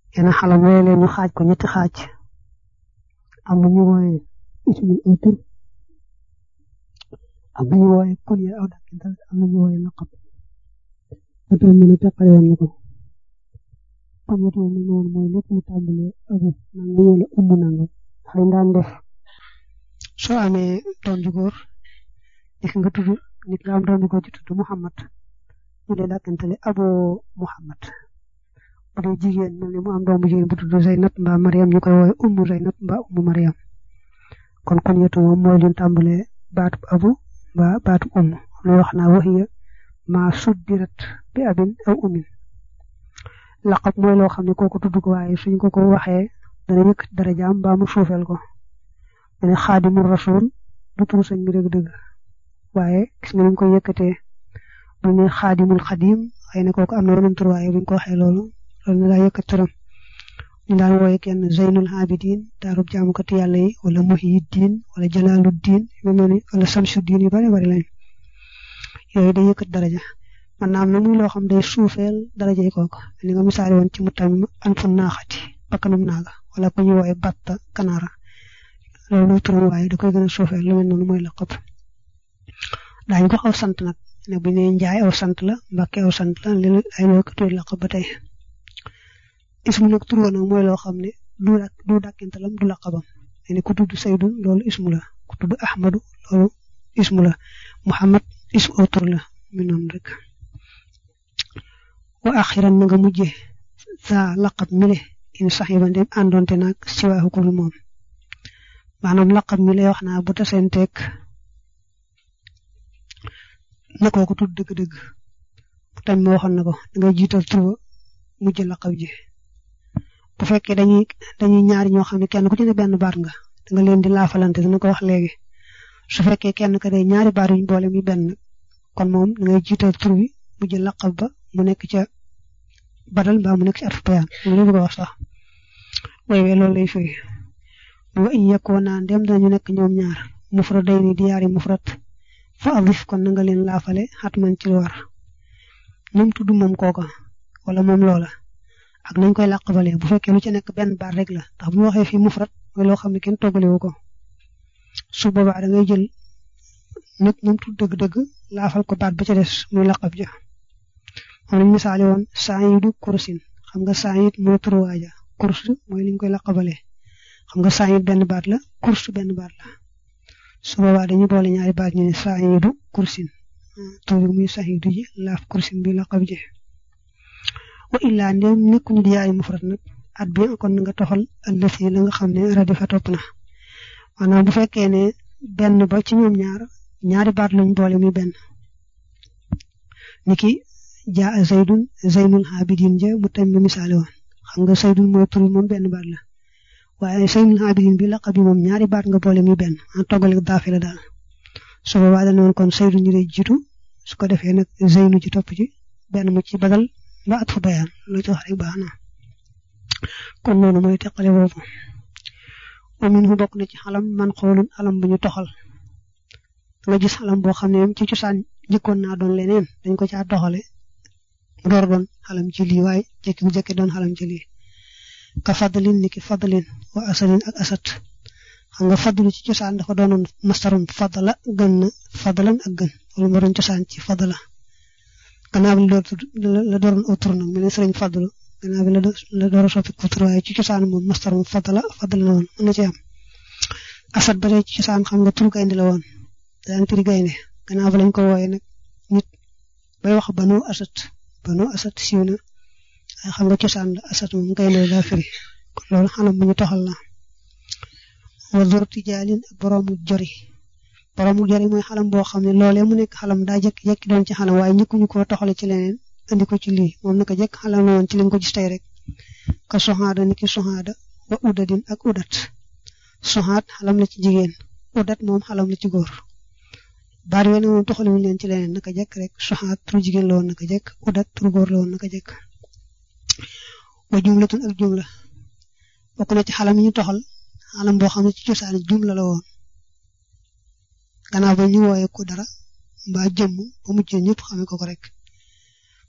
yenn xalam yooyu leen ñu xaaj ko ñetti xaaj am na ñu wooye ismul aw tur am na ñu wooye kunya aw dàkkintal am na ñu wooye laqab ba tey mën a teqale woon na ko kon yëpp moom la woon mooy lépp mu tàmbalee abu nangam wala ummu nangam xëy daan def soo amee doom ju góor nekk nga tudd nit nga am doom ju góor ci tudd Muhammad ñu dee dàkkantale abo Muhammad bu dee jigéen mel ni mu am doom bu jigéen bu tudd Zeynab mbaa Mariam ñu koy woowe ummu Zeynab mbaa ummu Mariam kon kon yëpp moom mooy leen tàmbalee baatub abu mbaa baatub umm lay wax naa waxiya maa suddirat bi abin aw umin laqab mooy loo xam ne kooku tudd ko waaye suñ ko ko waxee dana yëkk darajaam mbaa mu suufeel ko dana xaadimul rasul du turu sëñ bi dëgg-dëgg waaye gis nga ni ñu koy yëkkatee bu ne xaadimul xadim xëy na kooku am na weneen tur waaye buñ ko waxee loolu loolu na daa yëkkat turam ñu daan wooye kenn zeynul abidin daarub jaamukati yàlla yi wala muhiddin wala jalaaluddin yu mel ni wala samsuddin yu bari bari lañ yooyu day yëkkat daraja man naam na muy loo xam day suufeel daraja yi kooku li nga misaali woon ci mu tamit an fu naaxati bakkanum naaga wala ku ñu wooye batta kanaara loolu turam waaye da koy gën a suufeel lu mel noonu mooy laqab daañu ko aw sant nag ne bu ñu nee njaay aw sant la mbàkke aw sant la li ay loo ko tudd laqab ba tey ismu nag tur nag mooy loo xam ne du du dàkkintalam du laqabam ne ku tudd Saydu loolu ismu la ku tudd Ahmadu loolu ismu la Muhammad ismu aw tur la mi noonu rek wa axiran na nga mujje sa laqab mile in sax yi ba ndem àndoonte nag si waaxu ko moom maanaam laqab mi lay wax naa bu tasenteeg na kooku tudd dëgg-dëgg tam ma waxoon na ko da ngay jiital tur mujj laqab ji bu fekkee dañuy dañuy ñaari ñoo xam ne kenn ku ci ne benn baat nga da nga leen di laafalante dana ko wax léegi su fekkee kenn ka day ñaari baat yuñ boole mi benn kon moom da ngay jiital tur bi mujj laqab ba mu nekk ca badal mbaa mu nekk ci arfu bayaan loolu la ko wax sax way we loolu lay firi wa in yakuna ndem dañu nekk ñoom ñaar mufradayni di yaari mufrad fa adif kon na nga leen laafale xatman ci lu war moom tudd moom kooka wala moom loola ak nañ koy làqabalee bu fekkee lu ci nekk benn baat rek la ndax bu ñu waxee fii mufrad mooy loo xam ne kenn toggalewu ko su boobaa da ngay jël nit ñoom tudd dëgg-dëgg laafal ko baat ba ca des muy laqab ja moom lañ misaale woon saayidu kursin xam nga saayid mooy turuwaaja kurs mooy liñ koy laqabalee xam nga saayid benn baat la kurs benn baat la su boobaa dañuy boole ñaari baat ñu ne saayidu kursin tur bi muy saayidu ji laaf kursin bi laqab ji wa illaa ndem nekkuñu di yaay mufrad nag at bi kon nga toxal allësi la nga xam ne radifa topp na maanaam bu fekkee ne benn ba ci ñoom ñaar ñaari baat lañ boole muy benn niki jaa zaydun zaynul abidin ja mu tam ma misaale woon xam nga zaydun mooy tur moom benn baat la waaye zaynul abidin bi laqab bi moom ñaari baat nga boole muy benn en toggale daafi la daal su boobaa dana woon kon zaydun ñu lay jiitu su ko defee nag zaynu ci topp ci benn mu ci badal ba at fa bayaan loo ci wax rek baax na kon noonu mooy teqale boobu wa minhu bokk na ci xalam man xoolun alam bu ñu toxal nga gis xalam boo xam ne ci cosaan jëkkoon naa doon leneen dañ ko caa toxale mu door doon xalam ci lii waaye jëkki bu jëkki doon xalam ci lii ka fadlin ni ki fadlin wa asalin ak asat xam nga fadlu ci cosaan dafa doonoon mastarum fadla gën na fadlan ak gën wala ma doon cosaan ci fadla gannaaw bi la doon aw tur nag mu ne sëriñ fadlu gannaaw bi la door a soppi ko tur waaye ci cosaan moom mastarum fadla fadla la woon mën na ci am asat ba tey ci cosaan xam nga tur gaynde la woon daan firi gaynde gannaaw ba lañ ko wooyee nag nit bay wax banu asat banu asat siiw na waaye xam nga cosaan la asat moom gaynde daa firi kon loolu xanam bu ñu toxal la wa zorti jaalin ak boroomu jori boroomu jori mooy xalam boo xam ne loolee mu nekk xalam daa jekki jekki doon ci xalam waaye ñëkkuñu koo toxale ci leneen andi ko ci lii moom naka jekk xalam la woon ci lañ ko gis tey rek ka soxaada ni ki soxaada wa udadin ak udat soxaat xalam la ci jigéen udat moom xalam la ci góor baat yooyu nag moom toxale wuñ leen ci leneen naka jekk rek soxaat turu jigéen la woon naka jekk udat turu góor la woon naka jekk wa jumlatun ak jumla bokk na ci xalam yi ñu toxal xalam boo xam ne ci cosaan jumla la woon gannaaw ba ñu wooyee ko dara mbaa jëmm ba mujj ñëpp xamee ko ko rek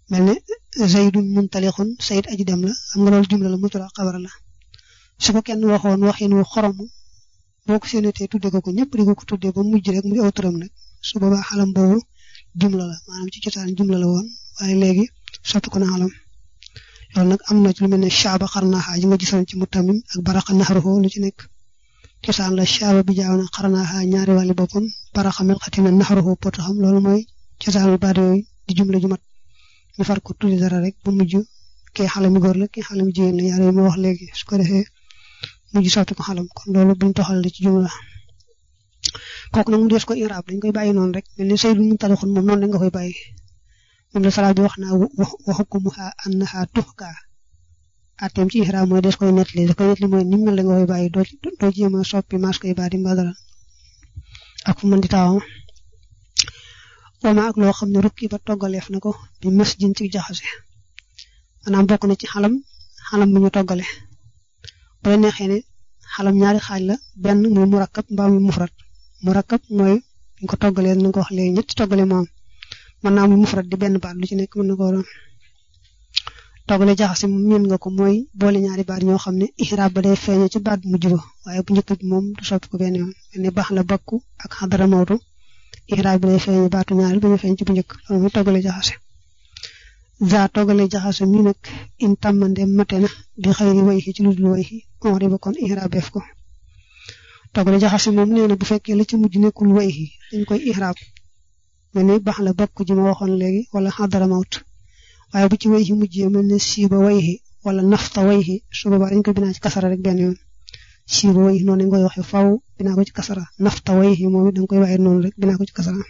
mel ne zaydun muntalixun sayid aji dem la xam nga loolu jumla la mutura xabar la su ko kenn waxoon waxin wu xorom boo ko séenatee tudde ko ko ñëpp di ko ko tuddee ba mujj rek muy aw turam nag su boobaa xalam boobu jumla la maanaam ci cosaan jumla la woon waaye léegi soppi ko na xalam loolu nag am na ci lu mel ne shaaba xarnaaxa ji nga gisoon ci mutamim ak baraxa naxaruhu lu ci nekk cosaan la shaaba bi jaaw na xarnaaxa ñaari wàlli boppam baraxa melxati na naxaruhu poto xam loolu mooy cosaanu baat yooyu di jumla ju mat ñu far ko tuddi dara rek ba mujj kee xalami góor la kee xalami jigéen la yaar yi ma wax léegi su ko defee mujj soppi ko xalam kon loolu buñ toxal la ci jumla kooku nag mu des ko iraab dañ koy bàyyi noonu rek mel ni saydu mu talixun moom noonu la nga koy bàyyi moom la salaa bi wax naa waxukumuha annaha tuxka atem ci iraab mooy des koy nettali da koy nettali mooy nim mel la nga koy bàyyi doo doo jéem a soppi mas koy baadi mbaa dara ak fu mën di taawam wama ak loo xam ne rukki ba toggaleef na ko bi mas jin ci jaxase maanaam bokk na ci xalam xalam bu ñu toggale bu la neexee ne xalam ñaari xaaj la benn muy murakkab mbaa muy mufrat murakkab mooy ñu ko toggalee na ko wax léegi ñetti toggale moom mën naa muy mufrat di benn baat lu ci nekk mën na ko doon toggale jaxase miin nga ko mooy boole ñaari baat ñoo xam ne ihraab ba day feeñe ci baat bu mujj ba waaye bu njëkk bi moom du soppi ko benn yoon mel ne baax la bakku ak xadara mawtu ihraab bi day feeñe baatu ñaari ba ñu feeñ ci bu njëkk loolu muy toggale jaxase za toggale jaxase mi nag in tàmmande mate na bi xëyri way ci lu dul way on riba kon ihraab def ko toggale jaxase moom nee na bu fekkee la ci mujj nekkul way dañ koy ihraab mel ni baax la bakku ji ma waxoon léegi wala xadara mawt waaye bu ci way yi mujjee mel ne siiba way wala nafta way su boobaa dañ koy binaa ci kasara rek benn yoon siiba way noonu lañ koy waxee faw binaa ko ci kasara nafta way moom it da nga koy waxee noonu rek binaa ko ci kasara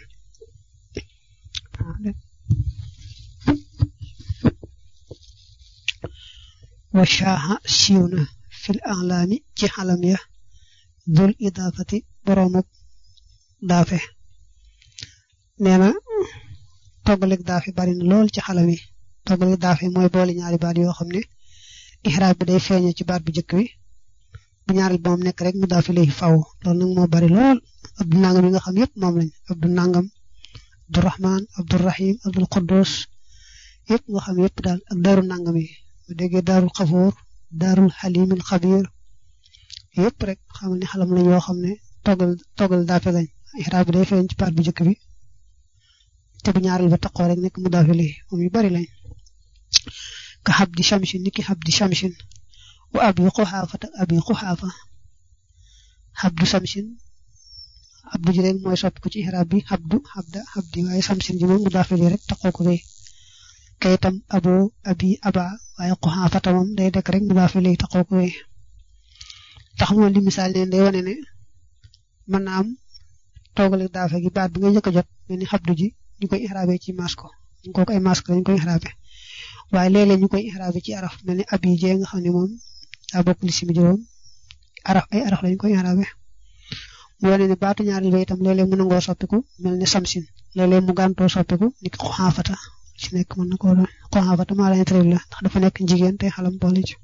wa shaaha siiw na fil alaami ci xalam ya dul idaafati boroomuk daafe nee na toggaleeg daafe bari na lool ci xalam yi toggaleeg daafe mooy boole ñaari baat yoo xam ne ixraab bi day feeñe ci baat bu njëkk bi bu ñaareel ba moom nekk rek mu daafe lay faw loolu nag moo bari lool abdu nangam yi nga xam yëpp moom lañ abdu nangam abdurahman abdurahim abdul quddus yëpp nga xam yëpp daal ak daaru nangam yi bu déggee daarul xafoor daarul xalimil xabir yëpp rek xamal ni xalam lañ yoo xam ne toggal toggal daafe lañ ixraab bi day feeñ ci baat bu njëkk bi te bu ñaareel ba taqoo rek nekk mu daafe lii moom yu bari lañ ka xabdi shamsin niki xabdi shamsin wa abi xuxaafa tak abi xuxaafa xabdu shamsin xabdu ji rek mooy soppi ko ci ixraab bi xabdu xabda xabdi waaye shamsin ji moom mu daafe lii rek taqoo ko bee kayitam abo abi aba waaye xuxaafata moom day dekk rek mu daafe lii taqoo ko bee tax moom li misaal neen day wane ne mën naa am toogale daafe gi baat bi nga njëkk a jot mel ni xabdu ji ñu koy ixraabe ci masko ñu kooku ay mask lañ koy ixraabe waaye léeg-léeg ñu koy ixraabe ci araf mel ni ab yi jee nga xam ne moom daa bokk li simi juróom araf ay araf lañ koy ixraabe mu wane ne baatu ñaareel ba itam léeg-léeg mu nangoo soppiku mel ni samsin léeg-léeg mu gàntoo soppiku ni ki xuxaafata ci nekk mën na koo doon xuxaafata maa lañ tëril la ndax dafa nekk jigéen te xalam boole ci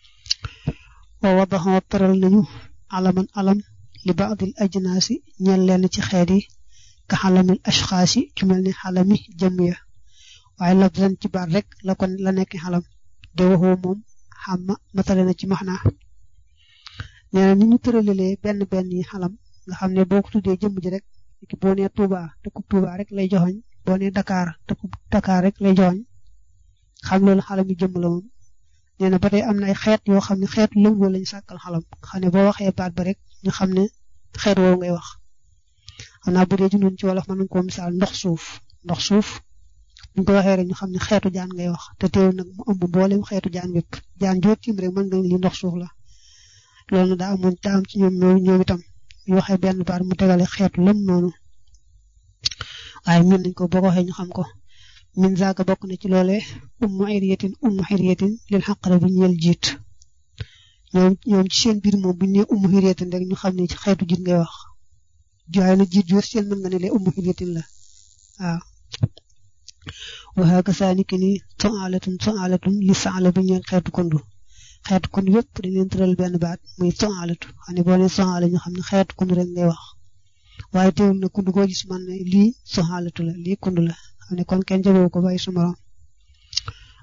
wa wadaxoo tëral nañu alaman alam li baadil ajnaasi ñeel leen ci xeet yi ka xalamil ashxaasi ci mel ni xalami jëm ya waaye lafzan ci baat rek la kon la nekk xalam de waxoo moom xamma matale na ci maxnaa nee na ni ñu tëralalee benn benn yi xalam nga xam ne boo ko tuddee jëmm ji rek ki boo nee Touba te ku Touba rek lay joxoñ boo nee Dakar te ku Dakar rek lay joxoñ xam loolu xalam yi jëmm la moom nee na ba tey am na ay xeet yoo xam ne xeetu lëngoo lañ sàkkal xalam xam ne boo waxee baat ba rek ñu xam ne xeet woowu ngay wax xam naa bu dee ci noonu ci wolof mën nañu koo misaal ndox suuf ndox suuf buñ ko waxee rek ñu xam ne xeetu jaan ngay wax te teewul nag mu ëmb mboolem xeetu jaan bépp jaan jóot ci rek mën nga li ndox suuf la loolu daa amoon daa am ci ñoom ñoom itam ñu waxee benn baat mu tegale xeetu lëm noonu waaye min nañ ko boo ko waxee ñu xam ko min zaaka bokk na ci loolee ummu xiriyatin ummu xiriyatin lil xaqara bi ñeel jiit ñoom ñoom ci seen biir moom bu ñu nee ummu xiriyatin rek ñu xam ne ci xeetu jiit ngay wax waaye nag jiit joor seen mën nga ne lee ummu xiriyatin la waaw waxaa kasaani ki ni soalatun soalatun li saala bi ñeel xeetu kondu xeetu kondu yëpp dañ leen tëral benn baat muy soalatu xam ne boo nee soala ñu xam ne xeetu kondu rek ngay wax waaye teewul na kundu koo gis man ne lii soxaalatu la lii kundu la xam ne kon kenn jaboo ko bàyyi su morom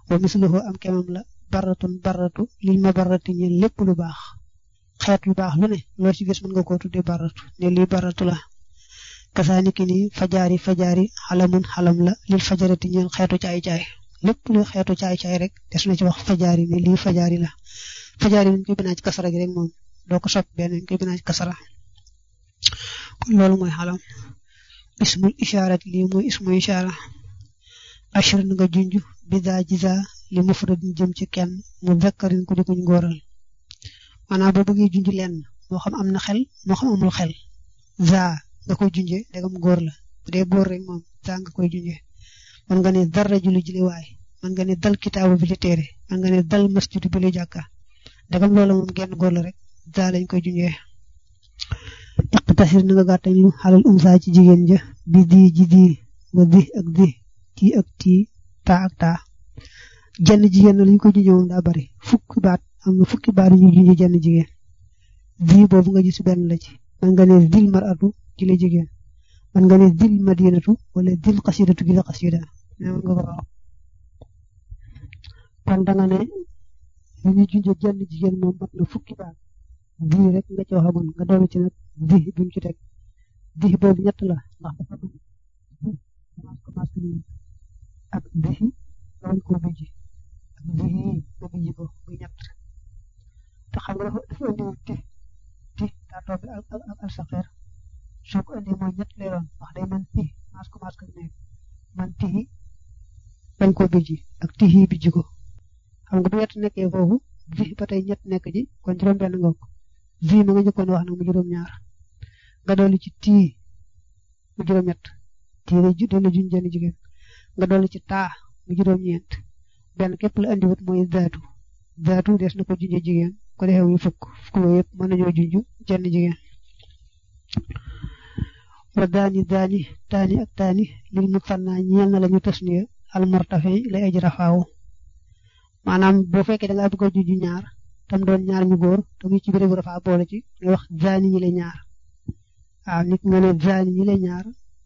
wa misluhu am kemam la baratun baratu lil ma barati ñeen lépp lu baax xeet lu baax lu ne loo ci gis mën nga koo tuddee baratu ne lii baratu la kasaaniki ni fajaari fajaari xalamun xalam la lil fajarati ñeen xeetu caay-caay lépp lu xeetu caay-caay rek des na ci wax fajaari ne lii fajaari la fajaari ñu koy binaa ci kasara gi rek moom doo ko sopp benn ñu koy binaa ci kasara kon loolu mooy xalam ismul isharat lii mooy ismul ishara ashir na nga junj bidaa jiza li mufrad jëm ci kenn mu zakkarin ku di kuñ góoral maanaam boo bëggee junj lenn moo xam am na xel moo xam amul xel za nga koy junje dagam góor la bu dee góor rek moom za nga koy junje man nga ne dal rajulu ji li waay man nga ne dal kitaabu bi li téere man nga ne dal masjidu bi li jàkka dagam loola moom genn góor la rek za lañ koy junjee iqtasir na nga gàttañ lu xalal umsa ci jigéen ja bi di ji di wa di ak di tii ak tii taa ak taa jenn jigéen na lañ ko junjee moom daa bari fukki baat am na fukki baat yu ñu junjee jenn jigéen di boobu nga gis benn la ci man nga ne dil maratu ci la jigéen man nga ne dil madinatu wala dil xasidatu gi la xasida man nga ko wax kon da nga ne li ñuy junjee jenn jigéen moom mat na fukki baat di rek nga ci waxamoon nga doolu ci nag di bi mu ci teg di boobu ñett la ndax dafa dugg di commencé nii ak di lañ ko bijji ak di nga bijji ko muy ñett te xam nga dafa dafa indi ti ti daa toog ak ak al saxeer soo ko indi mooy ñett lay doon wax day man ti maas ko maas ko nekk man tihi bañ koo bijji ak tihi bijji ko xam nga bu ñett nekkee foofu di ba tey ñett nekk ji kon juróom-benn nga ko vi ma nga njëkkoon wax nag mu juróom-ñaar nga dolli ci tii mu juróom-ñett tii day dana juñ jenn jigéen nga dolli ci taa mu juróom-ñeent benn képp la andiwut mooy zaatu zaatu des na ko junjee jigéen ko defee muy fukk fukk loolu yëpp mën nañoo junj jenn jigéen wa daani daani taani ak taani lil mu fannaa ñeel na la ñu tasniya al martafi lay aji rafaawu maanaam boo fekkee da ngaa bëgg a junj ñaar tam doon ñaar ñu góor te muy ci bérébu rafaa boole ci ngay wax zaani ñi la ñaar waaw nit nga ne zaani ñi la ñaar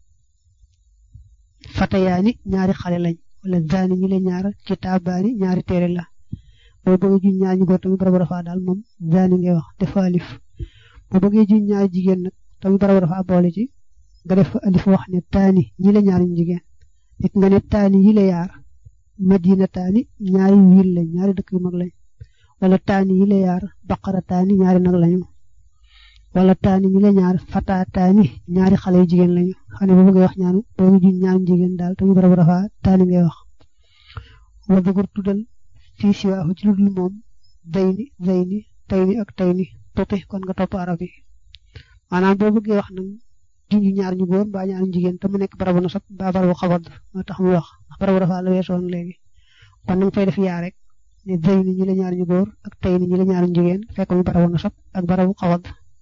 fatayaani ñaari xale lañ wala zaani ñi la ñaar kitaabaani ñaari téere la boo bëggee juñ ñaar ñu góor tamit barabu rafaa daal moom zaani ngay wax def fa alif boo bëggee juñ ñaari jigéen nag tamit barabu rafaa boole ci nga def fa alif wax ne taani ñi la ñaar ñu jigéen nit nga ne taani yi la yaar madina taani ñaari wiil lañ ñaari dëkk yu mag lañ wala taani yi la yaar baqara taani ñaari nag lañu wala taani ñi la ñaar fata taani ñaari xale yu jigéen lañu xam ne boo bëggee wax ñaanu boo juñ ñaari jigéen daal tamit barabu rafaa taani ngay wax wa dugur tuddal fii siwaahu ci lu dul moom dayni zayni tayni ak tayni topi kon nga topp arab yi maanaam boo bëggee wax nag junj ñaar ñu góor mbaa ñaar ñu jigéen te mu nekk barabu nasab mbaa barabu xabad moo tax mu wax ndax barabu rafaa la weesoon léegi kon nanga fay def yaa rek ne zayni ñi la ñaar ñu góor ak tayni ñi la ñaar ñu jigéen fekk mu barabu nasab ak barabu xabad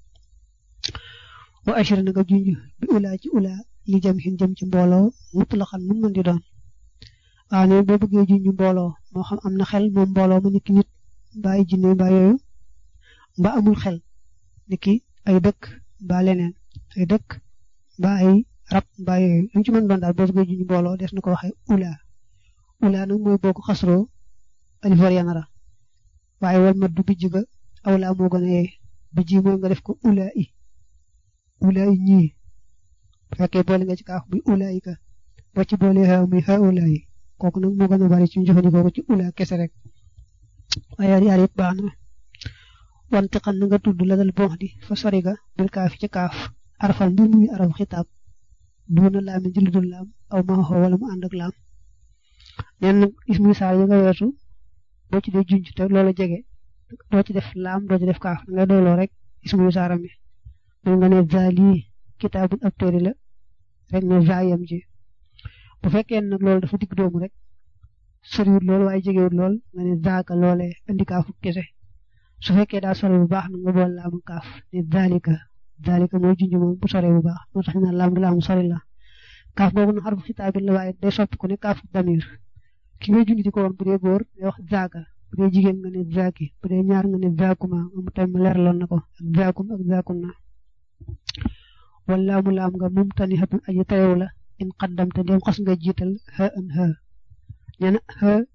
wa ashir na nga junj bi ulaa ci ulaa li jëm xin jëm ci mbooloo mutlaqan mun mën di doon waaw ne boo bëggee junj mbooloo moo xam am na xel moom mbooloo ma niki nit mbaa ay jinne mbaa yooyu mbaa amul xel niki ay dëkk mbaa leneen ay dëkk mbaa ay rab mbaa yooyu lu mu ci mën doon daal boo bëggee junj mbooloo des na ko waxee ulaa ulaa nag mooy boo ko xasroo alifar yanara waaye wal mat du bijj ga awlaa moo gën a yee bijj mooy nga def ko ulaa i ulaa i ñii bu fekkee boole nga ci kaaf muy ulaa i ka boo ci boole xew muy xew ulaa yi kooku nag moo gën a bari ci ñu jëfandikoo ko ci ulaa kese rek waaye yaar yëpp baax na wante xam na nga tudd la dal bon di fa sori ga bil kaaf ci kaaf arfan mbir muy araf xitaab duuna laam ji lu dul laam aw ma xoo wala mu ànd ak laam neen nag ismu saar yi nga weesu boo ci dee junj te loola jege doo ci def laam doo ci def kaaf nga dooloo rek ismu saaram mi man nga ne zaali kitaabun ab téere la rek ne zaayam ci bu fekkee nag loolu dafa digg doomu rek soriwut lool waaye jegewut lool nga ne zaaka loole indi kaafu kese su fekkee daa sore bu baax na nga bool laamu kaaf ne zaalika zaalika mooy junj moom bu sore bu baax moo tax ñu naan laam gi laamu sori la kaaf googu nag xarfu xitaab la waaye day soppi ku ne kaafu damir ki ngay junj di ko woon bu dee góor day wax zaaka bu dee jigéen nga ne zaaki bu dee ñaar nga ne zaakuma moom tam leeraloon na ko ak zaakum ak zaakum na wala mu laam nga mum tani xatun aji terew la in qaddamte ndem xas nga jiital xa an xa nee na xa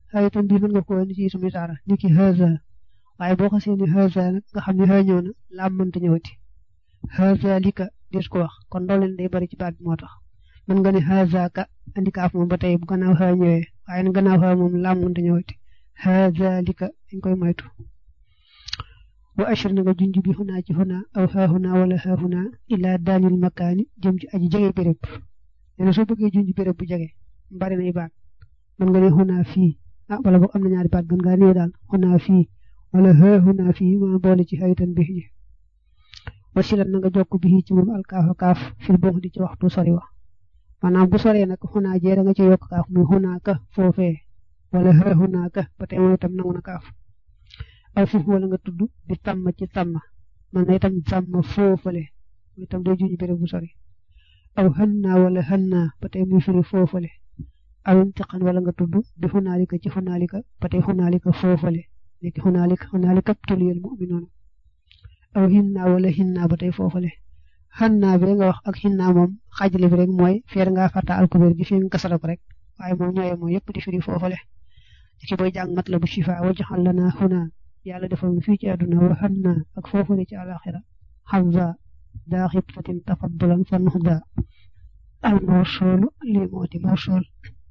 xayitan bii mën nga ko indi ci ismu isaara ni ki haza waaye boo xasee ni haza nag nga xam ne xëy ñëw na laam mënta ñëwati haza lika des ko wax kon ndooleen day bari ci baat bi moo tax mën nga ne haza ka andi kaaf moom ba tey bu gannaaw xëy ñëwee waaye nag gannaaw xëy moom laam mënta ñëwati haza lika dañ koy moytu wa ashir na nga junj bi xunaa ci xunaa aw xaa xunaa wala xaa xunaa ila daanil makaani jëm ci aji jege béréb nee na soo bëggee junj béréb bu jege bari nay baat mën nga ne xunaa fii ah wala boog am na ñaari baat gën ngaa néew daal xunaa fii wala xaa xunaa fii ma boole ci xayitan bi ji wasilat na nga jokk bi ci moom alkaafa kaaf fil boo di ci waxtu sori wa maanaam bu soree nag xunaa jee da nga ci yokk kaaf muy xunaa ka foofee wala xaa xunaa ka ba tey moom itam nangu na kaaf aw foofu wala nga tudd di tàmm ci tàmm man na itam tàmm foofale muy itam day juñu béréb bu sori aw xannaa wala xannaa ba tey muy firi foofale aw intiqan wala nga tudd di xunaalika ci xunaalika ba tey xunaalika foofale léegi xunaalika xunaalika tuliyal mu'minoon aw hinnaa wala hinnaa ba tey foofale xannaa bi nga wax ak hinnaa moom xaajale bi rek mooy feer ngaa fàtta alkubeer gi fi nga kasara ko rek waaye moom ñooye mooy yëpp di firi foofale ci booy jàng mat la bu shifa wajaxal lanaa xunaa yàlla defal ñu fii ci àdduna waxan na ak foofule ci alaxira xamza daa xibtatin tafaddulan fa nuxda al mawsoolu lii moo di mawsool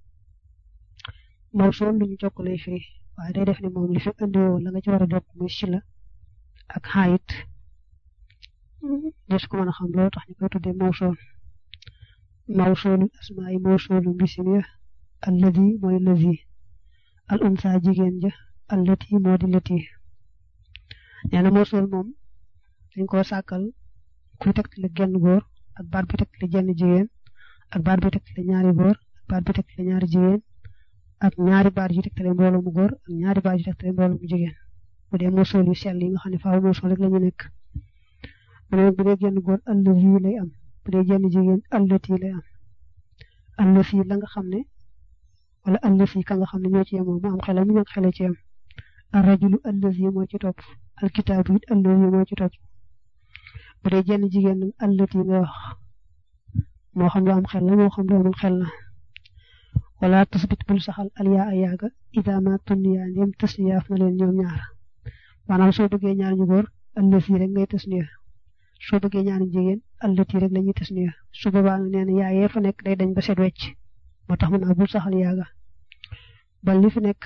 mawsool lu ñu jokk lay firi waaye day def ne moom li fi andiwoo la nga ci war a jokk muy sila ak xaayit des ko mën a xam loolu tax ñu koy tuddee mawsool mawsoolu asmaa yi mawsoolu bisim ya alladi mooy lazi al unsa jigéen ja allati moo di lati nee na mawsul moom dañ koo sàkkal kuy tegtale genn góor ak baat bi tegtale jenn jigéen ak baat bi tegtale ñaari góor ak baat bi tegtale ñaari jigéen ak ñaari baat yu tegtale mbooloo mu góor ak ñaari baat yu tegtale mbooloo mu jigéen bu dee mawsul yu sell yi nga xam ne faaw mawsul rek la ñu nekk mu ne bu dee genn góor allazi lay am bu dee jenn jigéen allati lay am allazi la nga xam ne wala allazi ka nga xam ne ñoo ci yemoo mu am xelam mu ñàkk xele ci yem arrajulu allazi moo ci topp alkitaabu it allazi moo ci topp bu dee jenn jigéen nag allati nga wax moo xam lu am xel la moo xam lu amul xel la wala tasbit bul saxal alyaa a yaaga ida ma tunniya ndem tasniyaaf na leen ñoom ñaar maanaam soo bëggee ñaar ñu góor allazi rek ngay tasniya soo bëggee ñaar ñu jigéen allati rek la ñuy tasniya su boobaa nga nee na yaa yee fa nekk day dañ ba set wecc moo tax mu naa bul saxal yaaga bal li fi nekk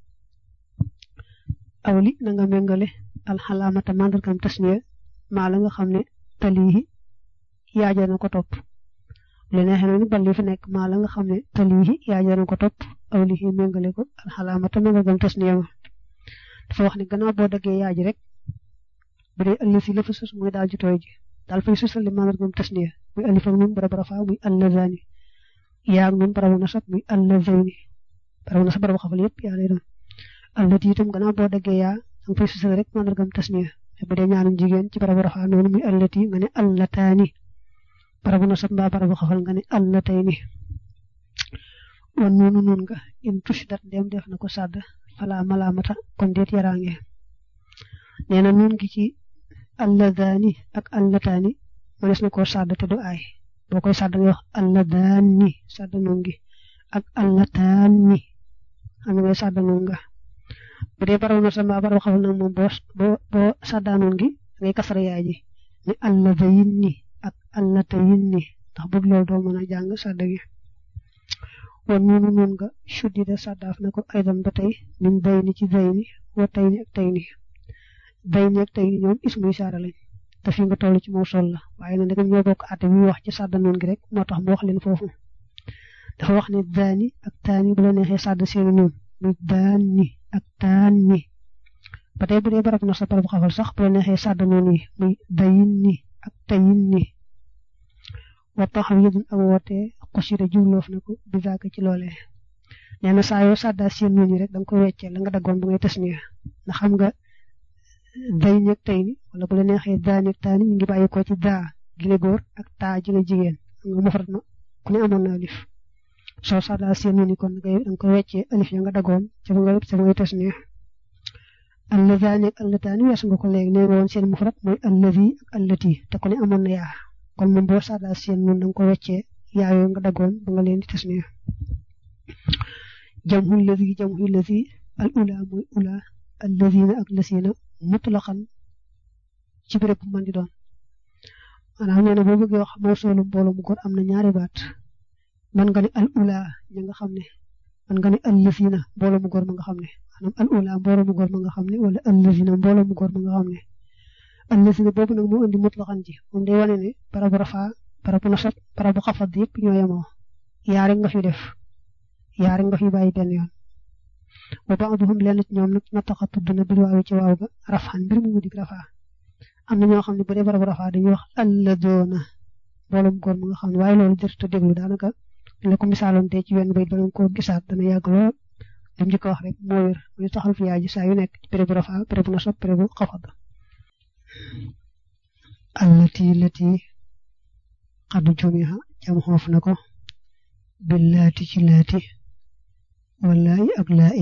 aw li na nga méngale alxalaamata màndargam tasniya maa la nga xam ne talihi yaaja na ko topp lu neexee noonu bal li fi nekk maa la nga xam ne talihi yaaja na ko topp aw li méngale ko alxalaamata màndargam tasniya ma dafa wax ne gannaaw boo daggee yaaji rek bu dee ëllëg si la fa sus mooy daal ji tooy ji daal fay susal li màndargam tasniya muy alif ak nun barab rafa muy allazani yaa ak nun barabu nasab muy allazayni barabu nasab barabu xafal yëpp yaa lay doon allati itam gannaaw boo daggee yaa danga fay susal rek màndargam tasniya bu dee ñaanu jigéen ci barabu rafa noonu muy allati nga ne allataani barabu nasab mbaa barabu xafal nga ne allatayni wan noonu noonu nga in tushdat dem def na ko sàdd fala malaamata kon déet yaraange nee na nun gi ci alladaani ak allataani mënees na koo sàdd te du aay boo koy sàdd nga wax alladaani sàdd noonu gi ak allataani xam nga sàdd noonu nga bu dee baraw na sa mbaa baraw xawal nag moom boo boo boo sàddaanoon gi ngay kasara yaay ji ni alladayin ni ak allatayin ni ndax bëgg loolu doo mën a jàng sàdd gi wan noonu noonu nga suddida sàddaaf na ko aydan ba tey min day ni ci day ni wa tay ni ak tay ni day ni ak tay ni ñoom ismu isaara lañ te fi nga toll ci moo sol la waaye nag ndegam ñoo bokk àtte bi wax ci sàddanoon gi rek moo tax mu wax leen foofu dafa wax ne daani ak taani bu la neexee sàdd seeni noonu muy daani ak taani ba tey bu dee barab na sa barab xafal sax bu la neexee sàdd noonu yi muy dayin ni ak tayin ni wa taxaw yëdun ak woote xusira jubloof na ko bi zaaka ci loolee nee na saa yoo sàddaa seen noonu yi rek da nga koy weccee la nga daggoon ba ngay tasniya ndax xam nga day ñeeg tey ni wala bu la neexee daa ñeeg taa ni ñu ngi bàyyi ko ci daa gi la góor ak taa ji la jigéen nga mufrat na ku ne amoon na alif soo sàddaa seen noonu kon da nga koy weccee alif ya nga daggoon ca ba ngay ca ba ngay tasniya allazaani ak allataani weesu nga ko léegi nee nga woon seen mufrat mooy allazi ak allati te ku ne amoon na yaa kon moom boo sàddaa seen noonu da nga ko weccee yaa yooyu nga daggoon ba nga leen di tasniya jamhu lazi jamhu lazi al ula mooy ula allazina ak lasina mutlaqan ci béréb bu mën di doon maanaam nee na boo bëggee wax mawsuulu mbooloo mu góor am na ñaari baat man nga ne al ula ña nga xam ne man nga ne al lazina mbooloo mu góor ma nga xam ne maanaam al ula mbooloo mu góor ma nga xam ne wala al lazina mbooloo mu góor ma nga xam ne al lazina boobu nag moo indi mutlaqan ji moom day wane ne barabu rafaa barabu nasab barabu xafad yëpp ñoo yemoo yaare nga fi def yaare nga fi bàyyi benn yoon wa ba'duhum lenn ci ñoom nag nataxa tudd na bil waawi ci waaw ga rafan mbir mu dig rafaa am na ñoo xam ne bu dee barabu rafaa dañuy wax alladoona mbooloo mu góor ma nga xam ne waaye loolu jërëjëf déglu daanaka la ko misaaloon tey ci wenn bayit ba nga ko gisaat dana yàgg lool li mu njëkk a wax rek moo wér muy taxal fi yaay ji saa yu nekk ci bérébu rafaa bérébu nasab bérébu xafad allati lati xadu jumiha jam xoof na ko billaati ci laati wallaay ak laayi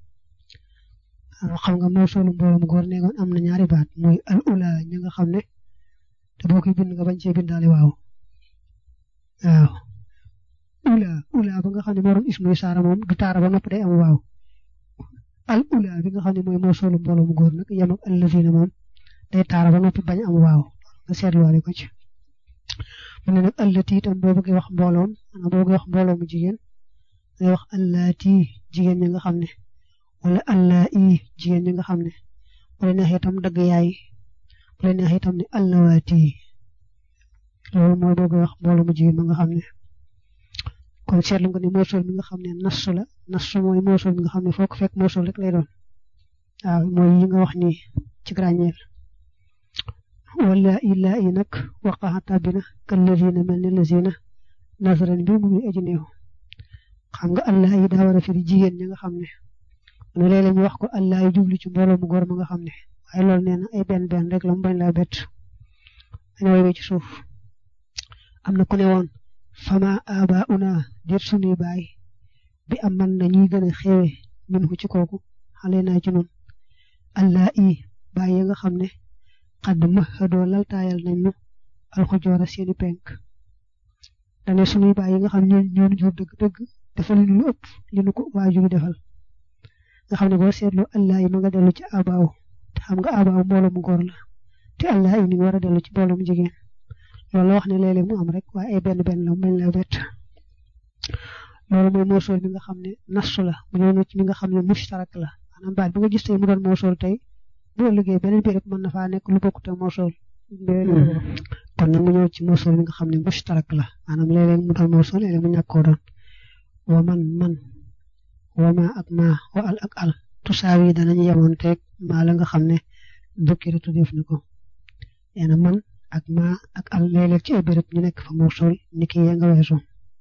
xam nga mawsuulu mbooloo mu góor neegoon am na ñaari baat mooy al ula ñi nga xam ne te boo koy bind nga bañ cee bindaale waaw waaw ula ula ba nga xam ne moo doon ismuy saara moom du taara ba nopp day am waaw al ula bi nga xam ne mooy mawsuulu mbooloo mu góor nag yem ak allazina moom day taara ba noppi bañ am waaw nga seetluwaale ko ci mu ne nag allati itam boo bëggee wax mbooloom maanaam boo bëggee wax mbooloo mu jigéen ngay wax allati jigéen ñi nga xam ne wala allah i jigéen ñi nga xam ne bu la neexee itam dagg yaay bu la neexee itam ne allawaati loolu mooy boo bëggee wax mbooloo mu jigéen ma nga xam ne kon seetlu nga ne moosul mi nga xam ne nassu la nassu mooy moosul mi nga xam ne foo ko fekk moosul rek lay doon waaw mooy yi nga wax nii ci grañeel wala illaa yi nag waqaxa tàbbina kan lazina mel ni lazina nasaran bi mu ngi aji néew xam nga allah yi daa war a firi jigéen ñi nga xam ne ne léeg-léeg ñu wax ko allah yi jublu ci mbooloo mu góor ma nga xam ne waaye loolu nee na ay benn benn rek la mu bañ laa bett dañu woy ci suuf am na ku ne woon fama aba una dir sunuy baay bi am man na ñuy gën a xewe min ko ci kooku xale naa ci noonu allah yi baay yi nga xam ne xadd mahadoo laltaayal nañ ñu alxujoora seeni penk dane sunuy baay yi nga xam ne ñoo ñu jur dëgg-dëgg defal ñu lu ëpp li nu ko waajur defal nga xam ne boo seetloo allah yi ma nga dellu ci abaaw te xam nga abaaw mbooloo mu góor la te allah yi ni war a dellu ci mbooloo mu jigéen loolu la wax ne léeg-léeg mu am rek waaye ay benn benn la mu bañ la bett loolu mooy moosool bi nga xam ne nassu la mu ñëw na ci li nga xam ne mushtarak la maanaam baat bi nga gis tey mu doon moosool tey boo liggéey beneen bi rek mën na faa nekk lu bokkut ak moosool kon nag mu ñëw ci moosool bi nga xam ne mushtarak la maanaam léeg-léeg mu doon moosool léeg-léeg mu ñàkk koo doon wa man man wa ma ak ma wa al ak al tusaawi danañu yemoon teeg maa la nga xam ne dukkiri tuddeef na ko nee na man ak ma ak al léeg-léeg ci ay béréb ñu nekk fa moosool ni ki ya nga weesu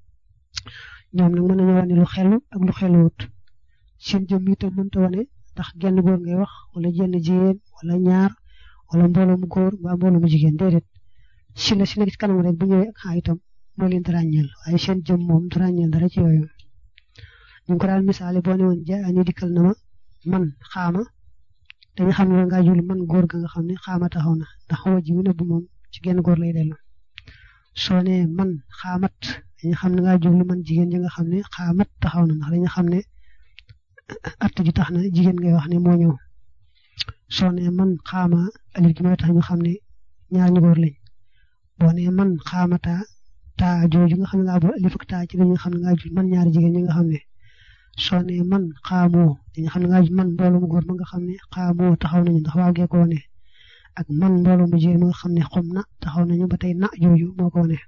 ñoom nag mën nañu wane lu xelu ak lu xeluwut seen jëm itam mënta wane ndax genn góor ngay wax wala jenn jigéen wala ñaar wala mbooloo mu góor mbaa mbooloo mu jigéen déedéet si la si la ci kanam rek bu ñëwee ak xaa itam moo leen di ràññeel waaye seen jëm moom du ràññeel dara ci yooyu ñu ko daal misaale boo ne woon ja ñu dikkal na ma man xaama dañu xam ne nga jul man góor ga nga xam ne xaama taxaw na ndax xawa ji mu nëbb moom ci genn góor lay dellu soo ne man xaamat dañu xam ne nga jublu man jigéen ji nga xam ne xaamat taxaw na ndax dañu xam ne att ji tax na jigéen ngay wax ne moo ñëw soo ne man xaama alif gi mooy tax ñu xam ne ñaar ñu góor lañ boo ne man xaamata taa jooju nga xam ne ngaa boole alif ak taa ci la ñu xam ne ngaa jul man ñaari jigéen ñi nga xam ne soo ne man xaamoo dañu xam ne ngaa jul man mbooloo mu góor ma nga xam ne xaamoo taxaw nañu ndax waaw gee ko wane ak man mbooloo mu jigéen ma nga xam ne xom na taxaw nañu ba tey na jooju moo ko wane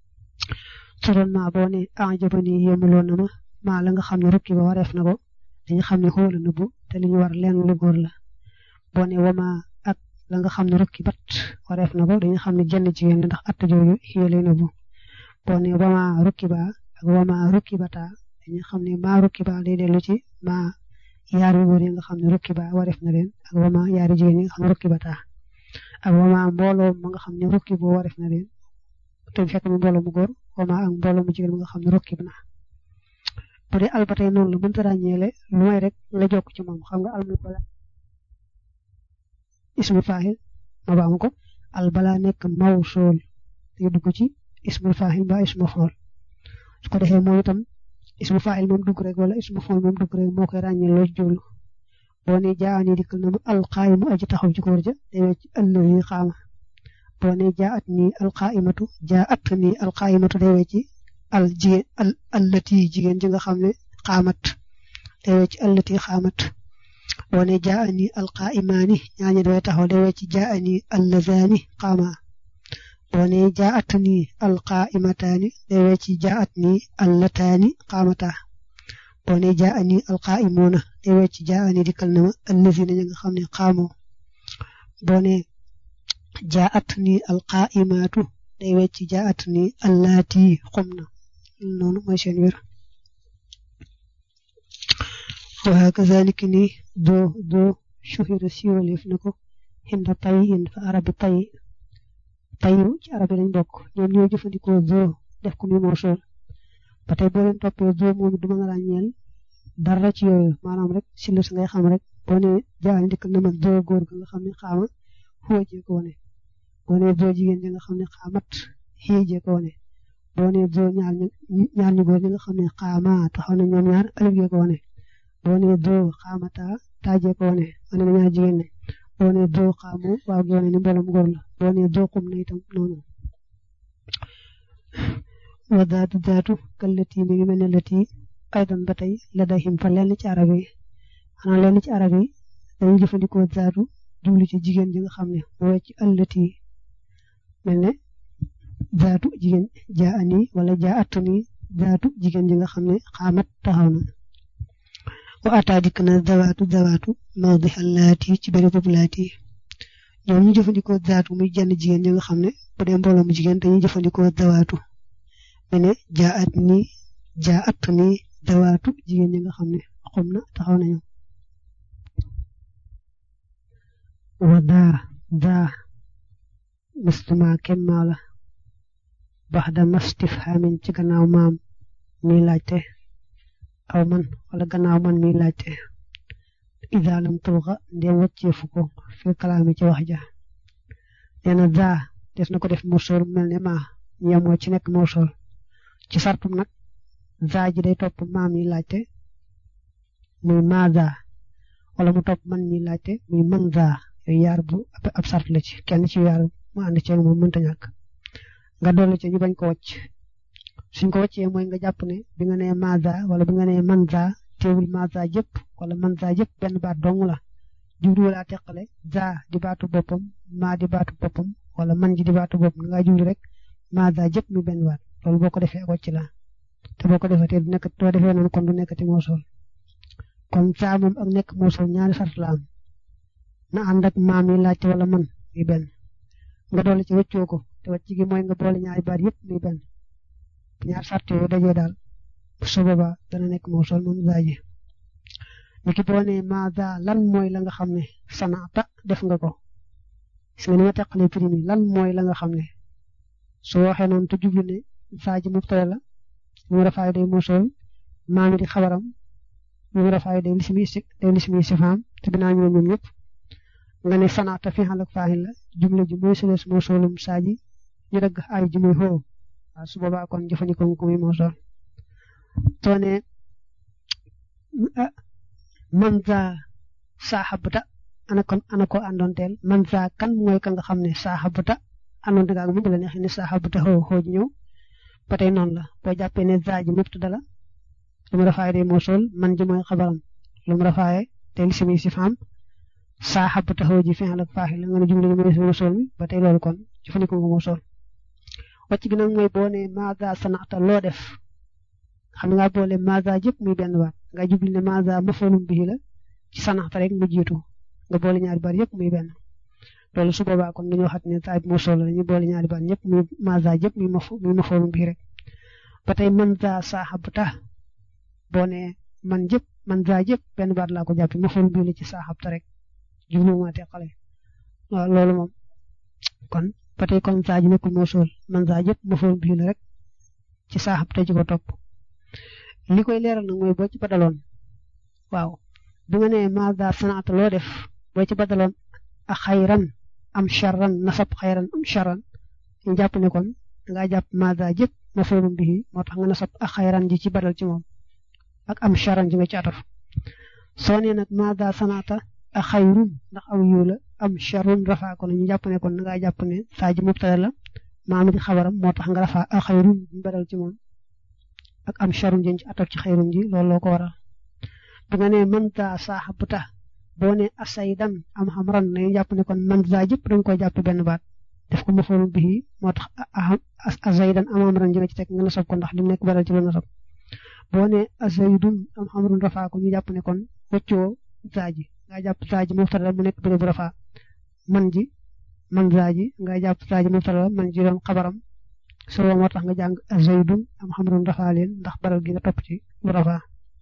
su doon maa boo ne ajabani yéemuloon na ma maa la nga xam ne rukki ba wareef na ko dañu xam ne xoola nëbbu te li ñu war leen lu góor la boo ne wama ak la nga xam ne rukki bat wareef na ko dañu xam ne jenn jigéen la ndax att jooju xiyee lay nëbbu boo ne wama rukki ba ak wama rukki bata dañu xam ne maa rukki ba day dellu ci maa yaari góor yi nga xam ne rukki ba wareef na leen ak wama yaari jigéen yi nga xam ne rukki bata ak wama mbooloo ma nga xam ne rukki boo wareef na leen te fekk mu mbooloo mu góor wama ak mbooloo mu jigéen ma nga xam ne rukki na bu dee al ba tey noonu la mënta ràññeele lu may rek la jokk ci moom xam nga al mu bala ismul faahil ma baamu ko al balaa nekk mawsuul te dugg ci ismul faahil ba ismul xool su ko defee moom itam ismu fa'il moom dugg rek wala ismu fa'il moom dugg rek moo koy ràññee loo jublu boo nee jaani dikkal na mu alqaayimu aji taxaw ci góor ja day wecc allazi qaama boo nee jaat nii alqaayimatu jaat nii alqaayimatu day wecc al jigéen al allati jigéen ji nga xam ne qaamat day wecc allati qaamat boo nee jaani alqaayimaani ñaañu day taxaw day wecc jaani allazaani qaama boo nee jaat nii alqaayimataani day wecc jaat nii allataani qaamata boo nee jaani alqaayimuuna day wecc jaani dikkal na ma allazina ña nga xam ne qaamoo boo nee jaat nii alqaayimaatu day wecc jaat nii allaati qumna noonu mooy seen wér wa kazalika ni doo doo shuhira siiwaleef na ko xinda tay in fa arabi tay tayu ci arab yi lañ bokk ñoom ñoo jëfandikoo doo def ko muy morsool ba tey boo leen toppee doo moom du mën a ràññeel dara ci yooyu maanaam rek si lu si ngay xam rek boo nee jaani dikkal na ma doo góor ga nga xam ne xaama xuwajee ko wane boo nee doo jigéen ñi nga xam ne xaamat xiijee ko wane boo nee doo ñaar ñu ñaar ñu góor ñi nga xam ne xaama taxaw na ñoom ñaar alif gee ko wane boo nee doo xaamata taajee ko wane wane na ñaar jigéen ne boo nee doo xaamu waaw gi wane ni mbooloom góor la boo nee doo xum na itam noonu wa daatu daatu kallati mi ngi mel ne lati aydan ba tey la dahim fa lenn ci arab yi xanaa lenn ci arab yi dañuy jëfandikoo daatu jublu ci jigéen ji nga xam ne moo ci allati mel ne daatu jigéen jaa ani wala jaa atani daatu jigéen ji nga xam ne xaamat taxaw na wa ataa dikk na dawaatu dawaatu mawdiha laati ci bëri boobu laati ñoom ñu jëfandikoo daatu muy jenn jigéen ñi nga xam ne bu dee mbooloo mu jigéen dañuy jëfandikoo dawaatu mel ne jaa at ni jaa at ni dawaatu jigéen ñi nga xam ne xum na taxaw nañu wa daa daa mustuma kemmaa la bax da mastifhaamin ci gannaaw maam mi laajte aw man wala gannaaw man mi laajte ida lam tulxa ndem wàcceefu ko fi kalaami ci wax ja nee na daa des na ko def morsool mel ne maa yemoo ci nekk morsool ci sartum nag daa ji day topp maam mi laajte muy maa daa wala mu topp man mi laajte muy man daa yooyu yaar bu ab sart la ci kenn ci yaar mu ànd ceeg moom mënta ñàkk nga dolli ci ñu bañ ko wàcc suñ ko wàccee mooy nga jàpp ne bi nga nee maza wala bi nga nee manza teewul maza jëpp wala manza jëpp benn baat dong la jublu wala teqale za di baatu boppam maa di baatu boppam wala man ji di baatu boppam nga jublu rek maza jëpp mi benn baat loolu boo ko defee wàcc la te boo ko defee te du nekk doo defee noonu kon du nekkati moosol kon za moom ak nekk moosol ñaari sart la am na ànd ak maam yi laajte wala man mi benn nga dolli ci wëccoo ko te wàcc gi mooy nga boole ñaari baat yëpp mi benn ñaar sart yooyu dajee daal su boobaa dana nekk moo sol moom zaaji ni ki boo nee maada lan mooy la nga xam ne sanaata def nga ko gis nga ni ma teqalee primi lan mooy la nga xam ne su waxee noonu te jublu ne zaaji mubtada la mu rafaay day moo sol maami di xabaram mu rafaay day lismi day lismi sifaam te binaa ñu ñoom ñëpp nga ne sanaata fi xal ak faaxil la jumla ji mooy sëlees moo solum saaji ñu dagg ay ji muy xoo waaw su boobaa kon jëfandikoo ko muy moo sol soo ne man za saaxabuta ana kon ana ko àndoonteel man za kan mooy ka nga xam ne saaxabuta àndoonte nga ak moom bu la neexee ne saaxabuta xoo xoo ji ñëw ba tey noonu la boo jàppee ne za ji mubtada la lu mu rafaaye day moo sol man ji mooy xabaram lu mu rafaaye te li simi si faam saaxabuta xoo ji fi ak faaxi la nga ne jumla ji mooy moo sol mi ba tey loolu kon jëfandikoo ko moo sol wàcc gi nag mooy boo nee maza sanata loo def xam nga boole maza jëpp muy benn baat nga jubli ne maza mafulum bihi la ci sanata rek mu jiitu nga boole ñaari baat yëpp muy benn loolu su boobaa kon dañoo xat ne taay mu solo la ñu boole ñaari baat ñëpp muy maza jëpp muy maf muy mafulum bihi rek ba tey man za saaxabta boo nee man jëpp man za jëpp benn baat laa ko jàppe mafulum bihi la ci saaxabta rek jublu ma teqale waaw loolu moom kon ba tey kon saa ji nekkul moo sool man saa jëpp ma fool bii la rek ci saaxab te ji ko topp li koy leeral nag mooy boo ci badaloon waaw bi nga nee maada sanaata loo def boo ci badaloon a xayran am charran nasab xayran am charran ñu jàpp ne kon dangaa jàpp maada jëpp ma foolum bii moo tax nga nasab a xayran ji ci badal ci moom ak am charan ji nga ci ataf soo nee nag maada sanaata a xayrun ndax aw yiw la am charun rafaa ko na ñu jàpp ne kon na ngaa jàpp ne saa ji mubtada la maama di xabaram moo tax nga rafaa a xayrun ñu beral ci moom ak am charun jën ci ataf ci xayrun ji loolu loo ko waral bu nga nee man daa saaxa bu tax boo ne asaydan am xamran nañu jàpp ne kon man daa jëpp dañ koy jàpp benn baat def ko mafoolu bii moo tax asaydan am xamran ji nga ci teg nga nasab ko ndax li mu nekk beral ci la nasab boo ne asaydun am xamrun rafaa ko ñu jàpp ne kon wëccoo zaaji nga jàpp zaaji mubtada mu nekk bérébu rafaa man ji man zaaji nga jàpp zaaji mubtada man ji doon xabaram soo moo tax nga jàng asaydun am xamrun rafaa leen ndax baral gi nga topp ci lu rafaa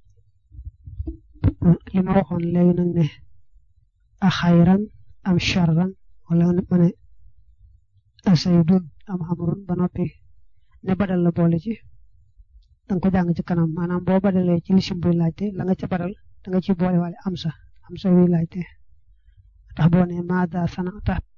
li ma waxoon léegi nag ne a xayran am charran wala ma ne asaydun am xamrun ba noppi ne badal la boole ci danga ko jàng ci kanam maanaam boo badalee ci lisim buy laajte la nga ca badal da nga ci boole waale am sa am sa wuy laajte tax boo ne maada sana tax